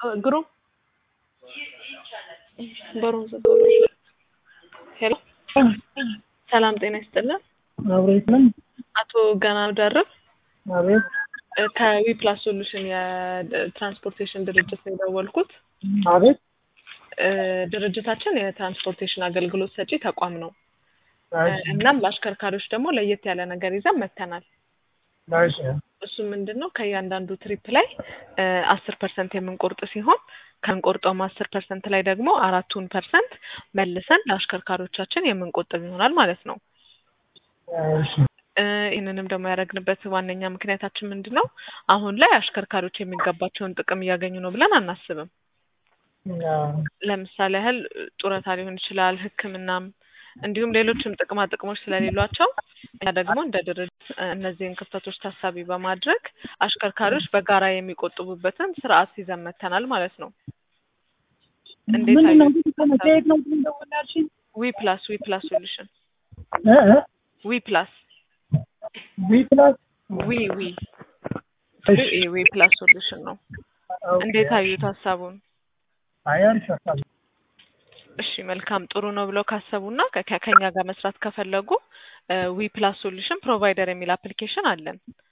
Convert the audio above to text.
ግሩም በሩን ዘጋው። ሄሎ ሰላም ጤና ይስጥልን። አብሬት ነን። አቶ ገና ደርብ አቤት ከዊ ፕላስ ሶሉሽን የትራንስፖርቴሽን ድርጅት ነው የደወልኩት። አቤት እ ድርጅታችን የትራንስፖርቴሽን አገልግሎት ሰጪ ተቋም ነው። እሺ እናም ለአሽከርካሪዎች ደግሞ ለየት ያለ ነገር ይዘን መጥተናል። እሺ እሱ ምንድን ነው ከእያንዳንዱ ትሪፕ ላይ አስር ፐርሰንት የምንቆርጥ ሲሆን ከምንቆርጠውም አስር ፐርሰንት ላይ ደግሞ አራቱን ፐርሰንት መልሰን ለአሽከርካሪዎቻችን የምንቆጥብ ይሆናል ማለት ነው። እሺ እ ይህንንም ደግሞ ያደረግንበት ዋነኛ ምክንያታችን ምንድን ነው? አሁን ላይ አሽከርካሪዎች የሚገባቸውን ጥቅም እያገኙ ነው ብለን አናስብም። ለምሳሌ ያህል ጡረታ ሊሆን ይችላል፣ ሕክምናም እንዲሁም ሌሎችም ጥቅማ ጥቅሞች ስለሌሏቸው እኛ ደግሞ እንደ ድርጅት እነዚህን ክፍተቶች ታሳቢ በማድረግ አሽከርካሪዎች በጋራ የሚቆጥቡበትን ስርዓት ይዘን መጥተናል ማለት ነው። እንዴት ምንድን ነው አዩት? እንግዲህ ከመታየት ነው ግን እንደሆነ ያልሽኝ? ዊ ፕላስ ዊ ፕላስ ሶሉሽን እ እ ዊ ፕላስ ዊ ፕላስ ዊ ዊ እሺ ዊ ፕላስ ሶሉሽን ነው። ኦኬ። እንዴት አዩት ሀሳቡን? አይ አሪፍ ሀሳብ ነው። እሺ መልካም ጥሩ ነው ብለው ካሰቡና ከ- ከኛ ጋር መስራት ከፈለጉ ዊ ፕላስ ሶሉሽን ፕሮቫይደር የሚል አፕሊኬሽን አለን።